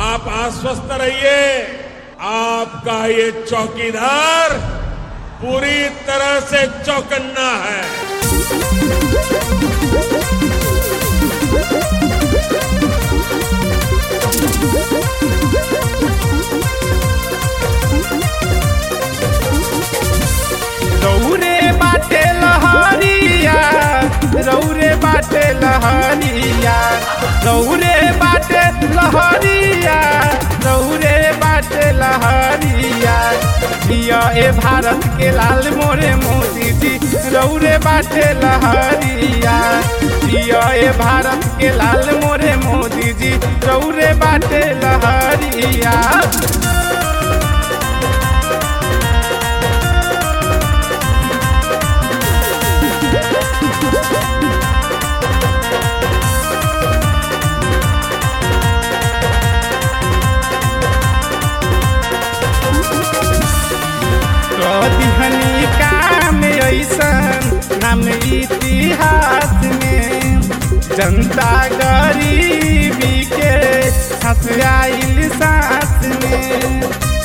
आप आश्वस्त रहिए आपका ये चौकीदार पूरी तरह से चौकन्ना है रौरे बाटे लहरिया रौरे बाटे लहरिया रौरे बाटे लहरिया रौरे बाटे लहरिया जिया ए भारत के लाल मोरे मोदी जी रौरे बाटे लहरिया जिया ए भारत के लाल मोरे मोदी जी रौरे बाटे लहरिया कदिहनी काम ऐसन नाम इतिहास में जनता गरीबी के हंस आइल सांस में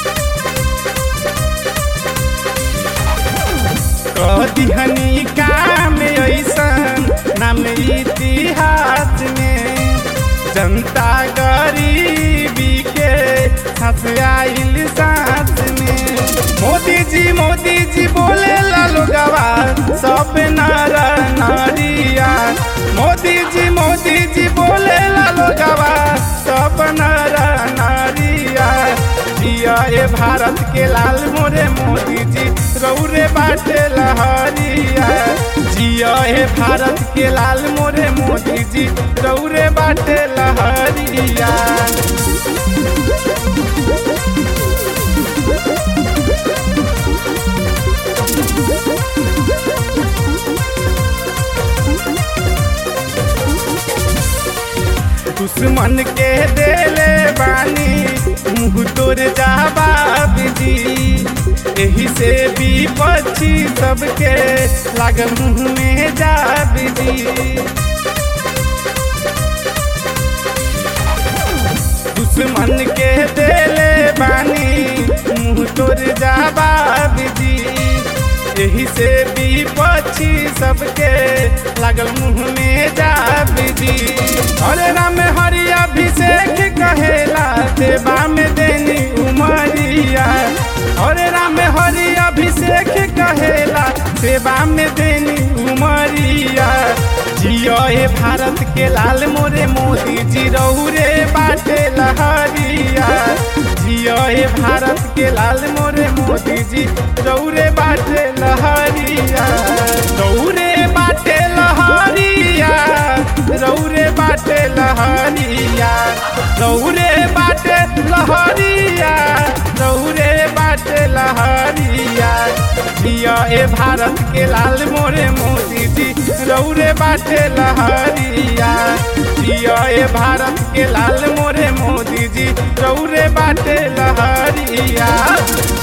कदिहनी काम ऐसन नाम इतिहास में जनता गरीबी के हंस आइल सांस में मोदी जी मोदी जी बोले लालो गवा सब नर नारिया मोदी जी मोदी जी बोले लालो गवा सब नर नारिया जिया ए भारत के लाल मोरे मोदी जी रौरे बाटे लहरिया जिया ए भारत के लाल मोरे मोदी जी रौरे बाटे लहरिया दुश्मन के देले बानी मुँह तोर जवाब जी एही से विपक्षी सबके लागल मुँह में जाब जी दुश्मन के देले बानी मुँह तोर जवाब जी एही से विपक्षी सबके लागल मुँह में जाब जी हरे राम हरि अभिषेक कहेला देवा में देनी उमरिया हरे राम हरि अभिषेक कहेला सेवा में देनी उमरिया जियो ए भारत के लाल मोरे मोदी जी रौरे बाटे लहरिया जियो ए भारत के लाल मोरे मोदी जी रौरे बाटे लहरिया रौरे बाटे लहरिया रौरे बाटे लहरिया रौरे बाटे लहरिया रौरे बाटे लहरिया जिया ए भारत के लाल मोरे मोदी जी रौरे बाटे लहरिया जिया ए भारत के लाल मोरे मोदी जी रौरे बाटे लहरिया